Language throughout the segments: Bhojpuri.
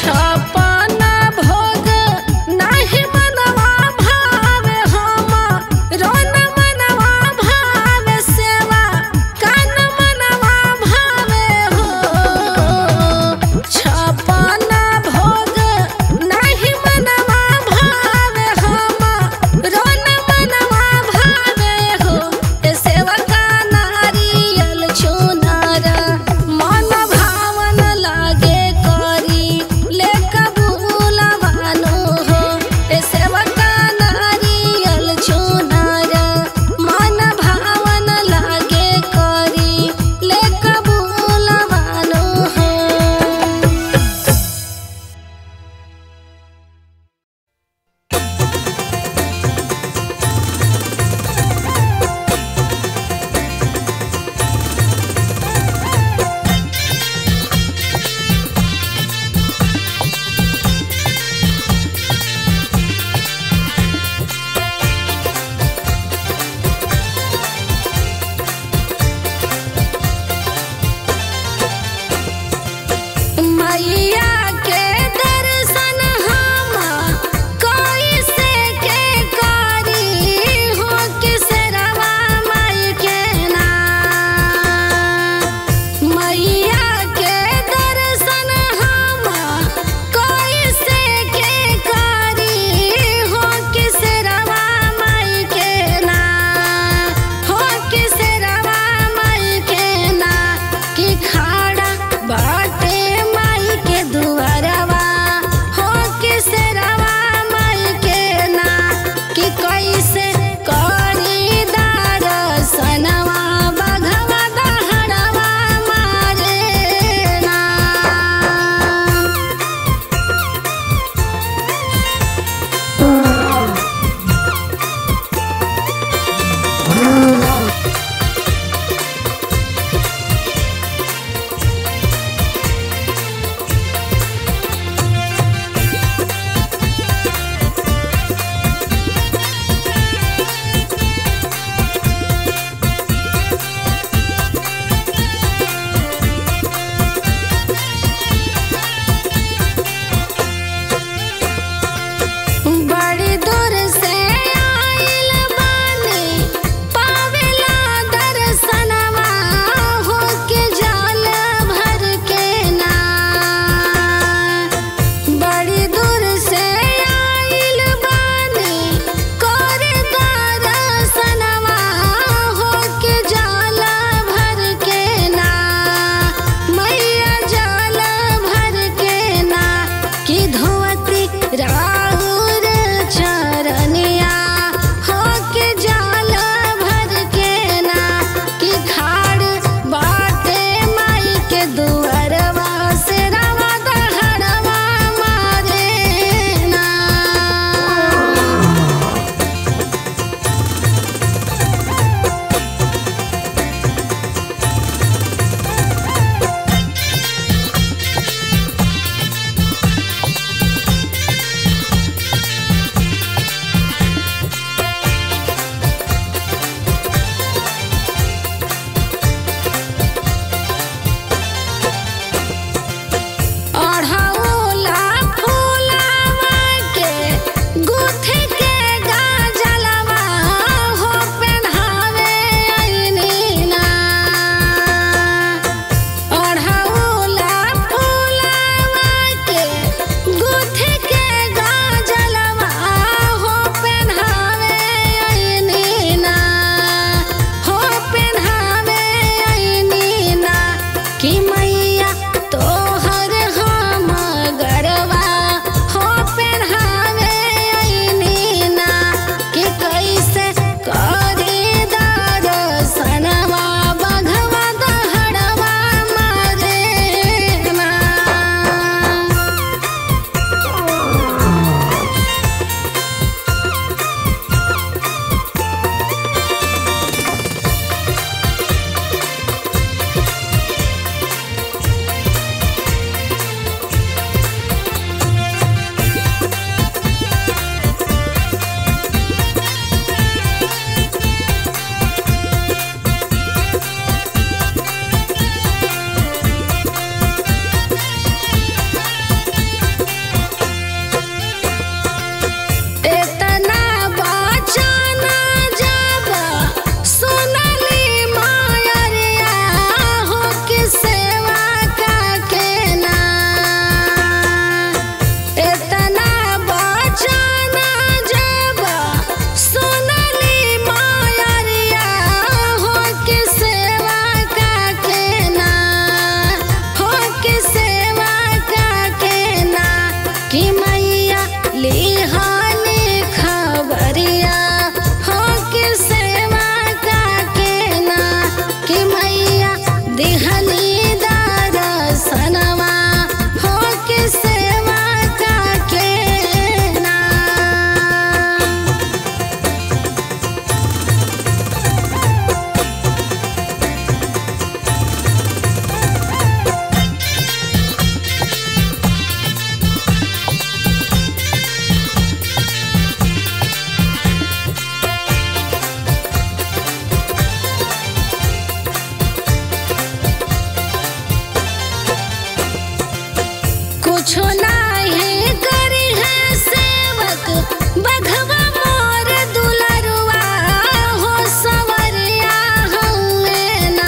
छपन भोग नाही मनवा भावे हम रोन मनवा भावे सेवा कान मनवा भावे हो छपन भोग नाही मनवा भावे हम रोन मनवा भावे हो ए सेवा का नारियल चुनार मन भावन लागे करी ले कि मैया लिहाने खबरिया हो कि सेवा का के ना कि मैया दिहनी दरसनवा हो कि सेवा का के ना कुछो नाही करी है सेवक बघवा मोर दुलरुआ हो सवरिया हमें ना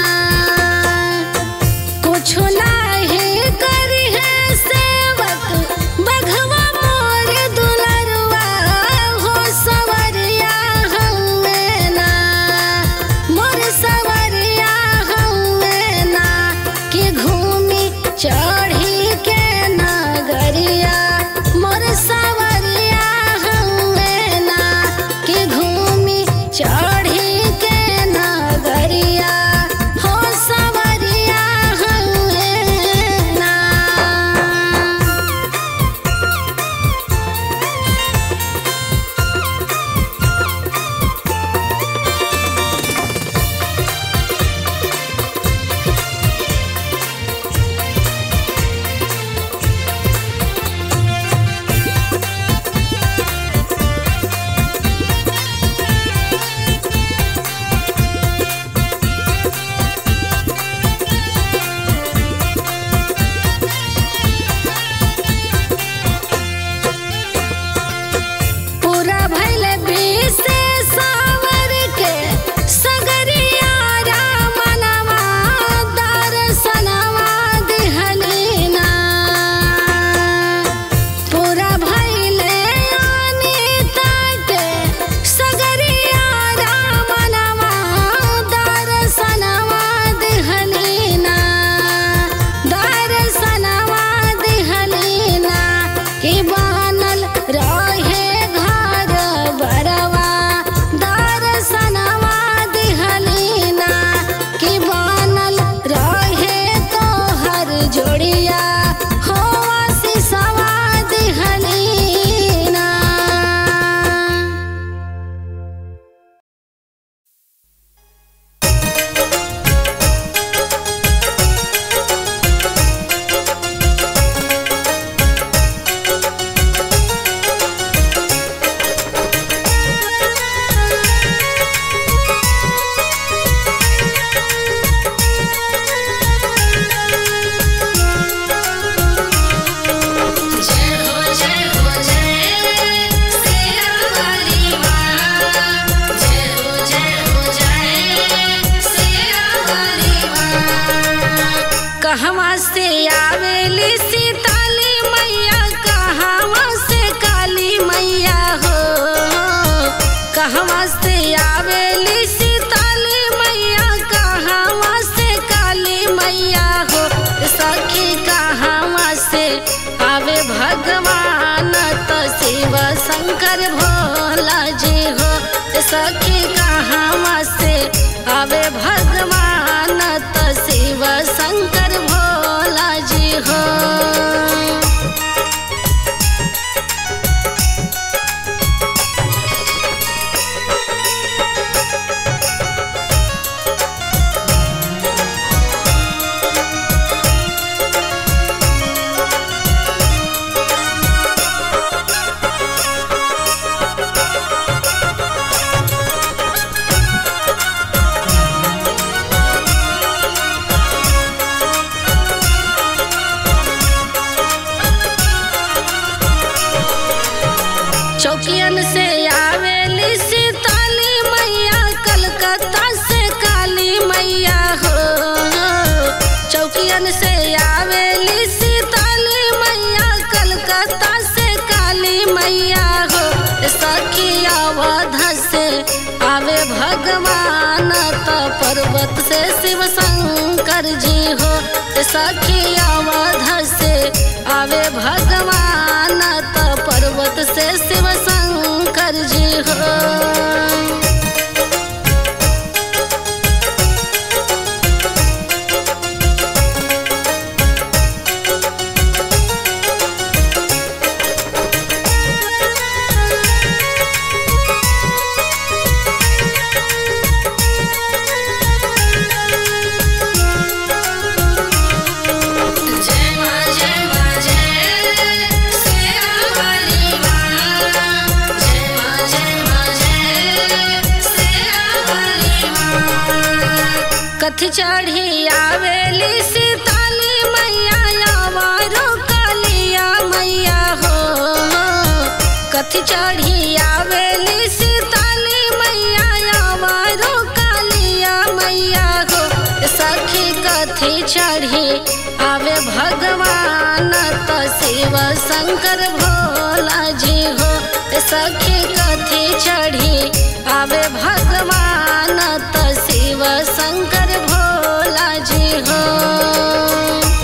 कुछो नाही करी है सेवक बघवा मोर दुलरुआ हो सवरिया हमें ना मोर सवरिया हमें ना कि घूमी चढ़ी के नगरिया मोर सवरिया हमें ना कि घूमी चढ़ी के नगरिया हो सवरिया हमें ना पूरा भइल बीस सावर के सगरिया रामनवा दर्शनवा दिहलीना पूरा भइल अनिता के सगरिया रामनवा दर्शनवा दिहलीना दर्शनवा दिहलीना कि बनल रहे घर बरवा दर्शनवा दिहलीना कि बनल रहे तोहर जोड़िया हो आशीषवा दिहलीना जय हो जय हो जय सिया वाली माँ जय हो जय हो जय सिया वाली माँ कहवा से आवेली सीताली मैया कहवा से काली मैया हो कहवा से आवेली सीताली मैया कहवा से काली मैया हो सखी कहवा से आवे भगवान त शिव शंकर भोला जी हो सखी कहवा से आवे भगवान त शिव शंकर भोला जी हो चौकियन से आवेली सीताली मैया कलकत्ता से काली मैया हो चौकियन से आवेली सीताली मैया कलकत्ता से काली मैया हो सखी अवध से आवे भगवान त पर्वत से शिव शंकर जी हो सखी अवध से आवे भगवान चढ़ी आवेली सीताली मैया आवारो कालिया मैया हो कथी चढ़ी आवेली सीताली मैया आवारो कालिया मैया हो सखी कथी चढ़ी आवे भगवान त शिव शंकर भोला जी हो सखी कथी चढ़ी आवे भगवान त शिव शंकर भोला जी हो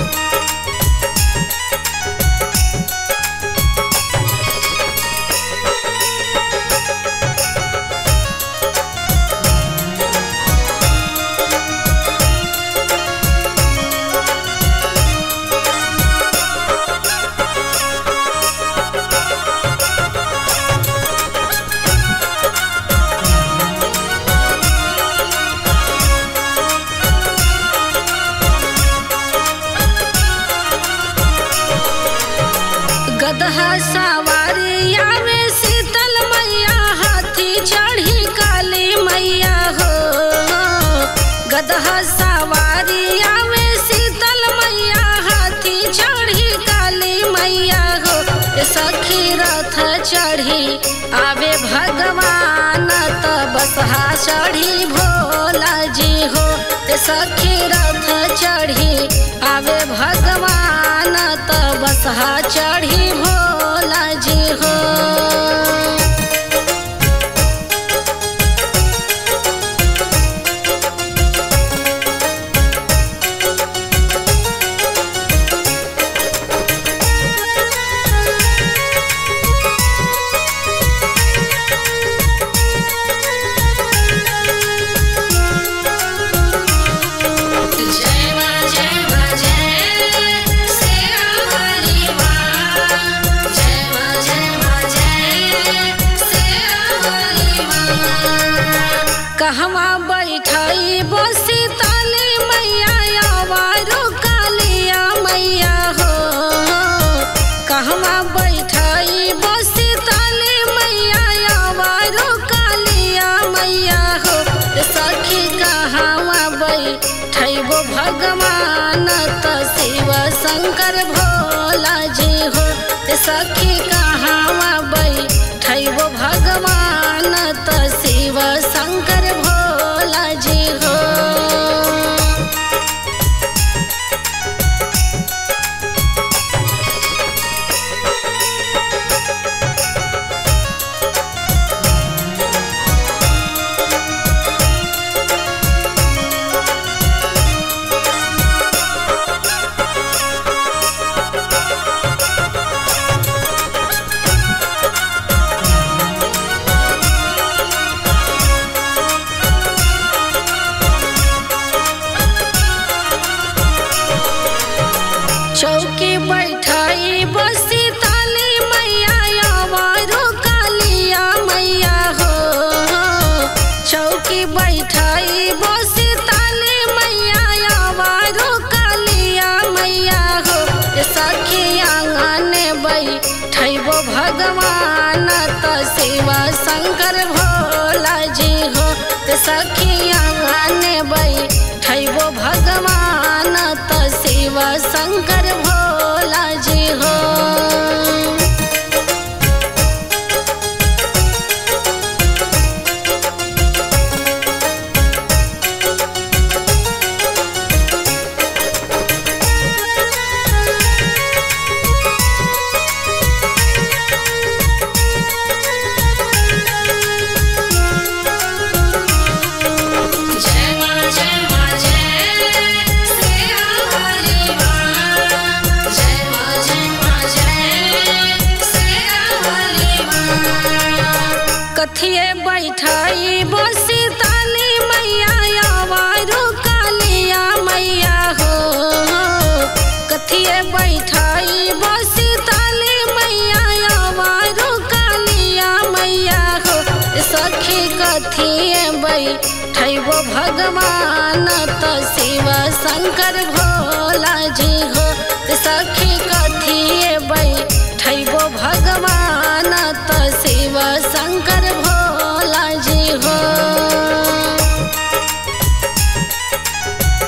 गदहा सवारी आवे शीतल मैया हाथी चढ़ी काली मैया हो गदहा सवारी आवे शीतल मैया हाथी चढ़ी काली मैया हो सखी रथ चढ़ी आवे भगवान त बसहा चढ़ी भोला जी हो सखी रथ चढ़ी आवे भगवान त बसहा चढ़ी भोला जी हो जय मां जय मां जय सेरा वाली मां जय मां जय मां जय सेरा वाली मां कहवा बैठाई बसी ताली मैया आवारो कालिया मैया हो कहवा बैठाई बसी ताली मैया आवारो कालिया मैया हो सखी कहवा बैठैबो भगवान त शिव शंकर भोला जी हो सखी कहवा बैठैबो भगवान त शिव शंकर भोला जी हो चौकी बैठाई बसी ताली मैया आवारो कालिया मैया हो चौकी बैठाई बसी ताली मैया आवारो कालिया मैया हो सखी आंगन बैठैबो भगवान त शिव शंकर भोला जी हो सखी आंगन बैठैबो भगवान त शिव शंकर भोला जी हो जय मां जय मां जय सेरा वाली मां जय मां जय मां जय सेरा वाली मां कथिए बैठाई बसी ताली मैया आवारो कालिया मैया हो कथिए बैठाई बसी ताली मैया आवारो कालिया मैया हो सखी कथिए बैठैबो भगवान त शिव शंकर भोला जी हो सखी कथिए बैठैबो भगवान त शिव शंकर भोला जी हो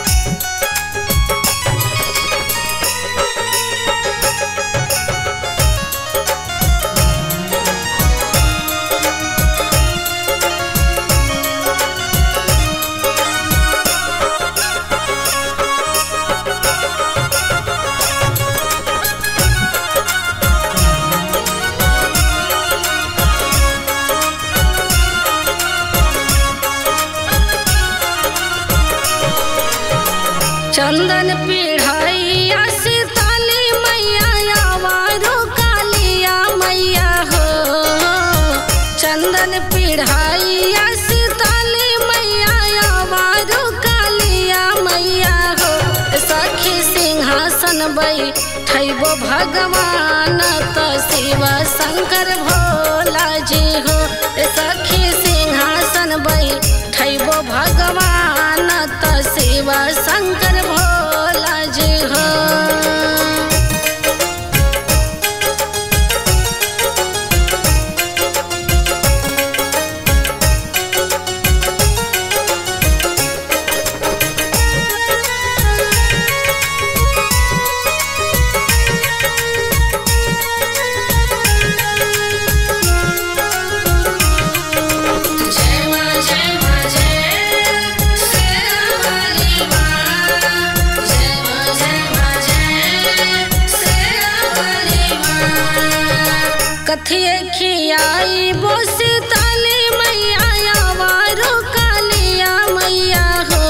पूरन पिढ़ाइया सीताली मैया आवारू कालिया मैया हो सखी सिंहासन बैठबो भगवान त शिव शंकर भोला जी हो सखी सिंहासन बैठबो भगवान त शिव शंकर भोला जी हो जय मां जय मां जय शेरावाली मां जय मां जय मां जय शेरावाली मां कथिए खियाई बोसी ताली मैया आवारो कालिया मैया हो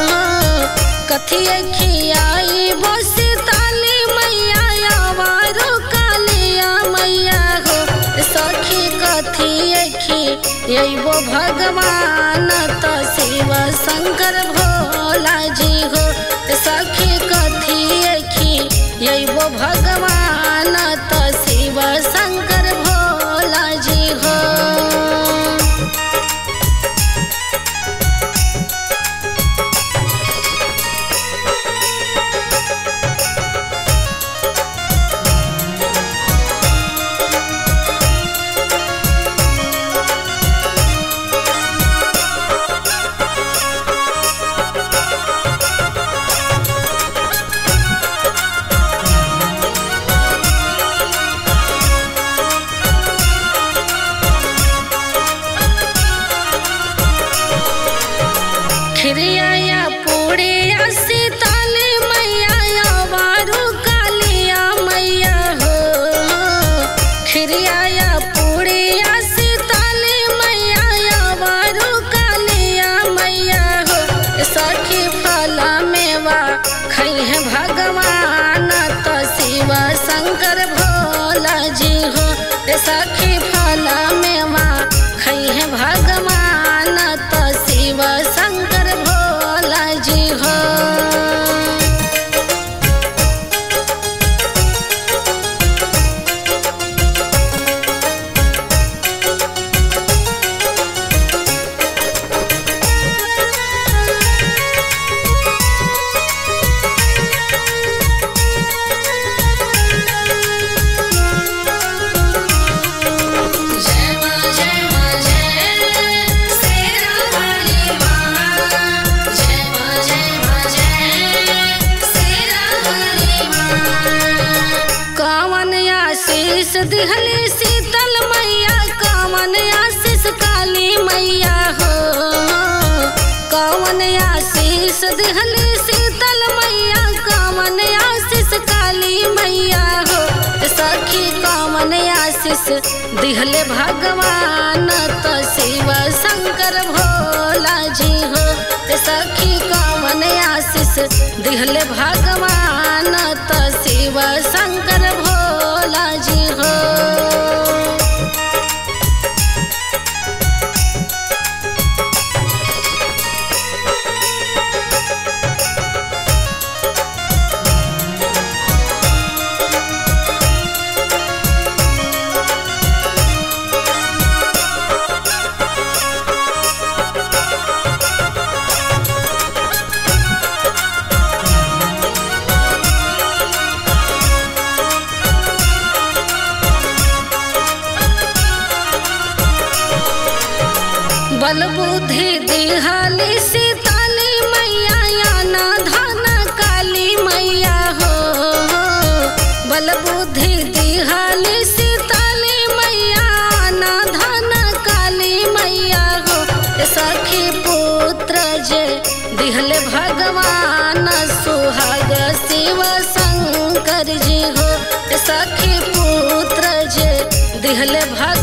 कथिए खियाई बोसी ताली मैया आवारो कालिया मैया हो सखी कथिए खियबो भगवान त शिव शंकर भोला जी हो सखी कथिए खियबो भगवान त शिव शंकर भोला जी हो खिरिया पूड़िया सीताली मैया बारू कालिया मैया हो खिरिया पूड़िया सीताली मैया बारू कालिया मैया हो सखी फला मेवा खई है भगवान त शिव शंकर भोला जी हो सखी फला मेवा खई है भगवान त शिव शंकर भोला जी हो जय मां जय मां जय शेरावाली मां जय मां जय मां जय शेरावाली मां कावन आशीष दिहली शीतल मैया कावन आशीष काली मैया हो कावन आशीष दिहली शीतल मैया कावन आशीष काली मैया हो सखी कावन आशीष दिहले भगवान त शिव शंकर भोला जी हो सखी कावन आशीष दिहले भगवान त शिव शंकर भोला जी हो बल बुद्धि दिहाली सीताली मैया याना धन काली मैया हो बल बुद्धि दिहाली सीताली मैया ना धन काली मैया हो सखी पुत्र जे दिहले भगवान सुहाग शिव शंकर जी हो सखी पुत्र जे दिहले भगवान